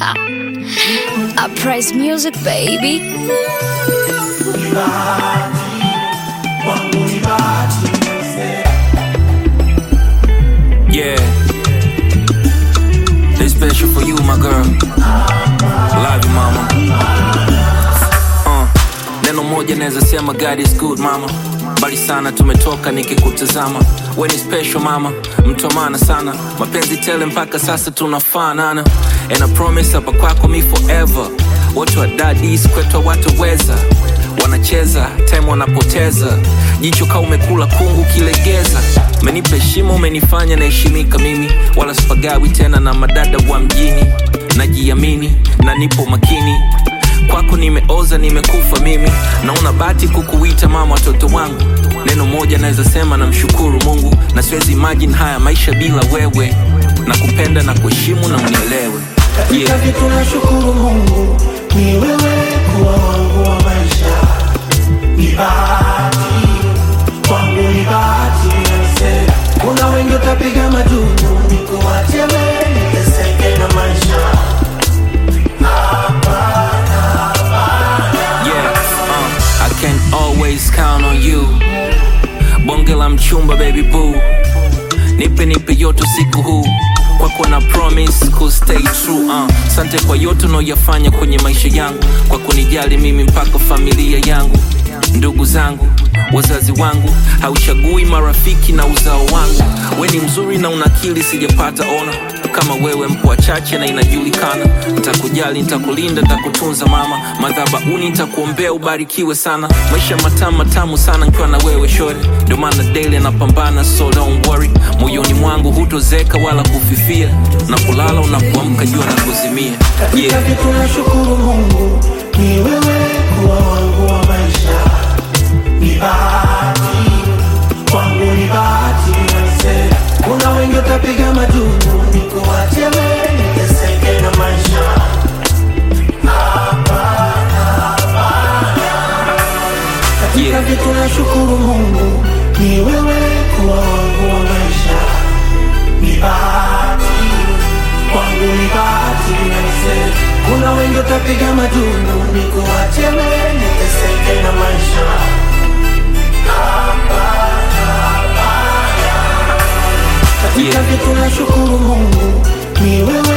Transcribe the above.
I praise music, baby. Yeah. This special for you, my girl. Love you, mama. Uh, neno moja naweza sema God is good, mama. Mbali sana tumetoka nikikutazama. We ni special mama, mtu wa maana sana. Mapenzi tele mpaka sasa tunafanana. And I promise hapa kwako me forever. Watu wa daddies kwetu wataweza wanacheza time wanapoteza jicho kaa umekula kungu kilegeza umenipa heshima umenifanya naheshimika mimi wala spagawi tena na madada wa mjini najiamini na nipo makini kwako nimeoza nimekufa mimi naona bati kukuita mama watoto wangu neno moja naweza sema na mshukuru mungu na siwezi imagine haya maisha bila wewe na kupenda na kuheshimu na unielewe Katika vitu nashukuru Mungu ni wewe kuwa wangu wa maisha, ni bahati kwangu, ni bahati nase. Kuna wengi utapiga majungu, nikuache wewe niteseke na maisha. Yeah, uh, I can always count on you. Bonge la mchumba baby boo. Nipe nipe yote siku huu. Kwako na promise ku stay true. Uh, sante kwa yote unaoyafanya kwenye maisha yangu, kwa kunijali mimi mpaka familia yangu, ndugu zangu, wazazi wangu, hauchagui marafiki na uzao wangu. We ni mzuri na una akili, sijapata ona kama wewe mpo wachache na inajulikana. Nitakujali, nitakulinda, nitakutunza mama, madhabahuni nitakuombea ubarikiwe sana. Maisha matamu matamu sana nikiwa na wewe shore, ndio maana daily napambana, so don't worry. Moyoni mwangu hutozeka wala kufifia, na kulala unapoamka jua na kuzimia. Katika Yeah. vitu nashukuru Mungu ni wewe kuwa wangu wa maisha, ni bahati kwangu, ni bahati nase. Kuna wengi utapiga majungu, nikuache wewe niteseke na maisha. Katika Yeah. vitu nashukuru Mungu ni wewe kuwa wangu wa maisha, ni bahati kwangu, ni bahati nase. Kuna wengi utapiga majungu, nikuache wewe niteseke na maisha. Katika Yeah. vitu nashukuru Mungu ni wewe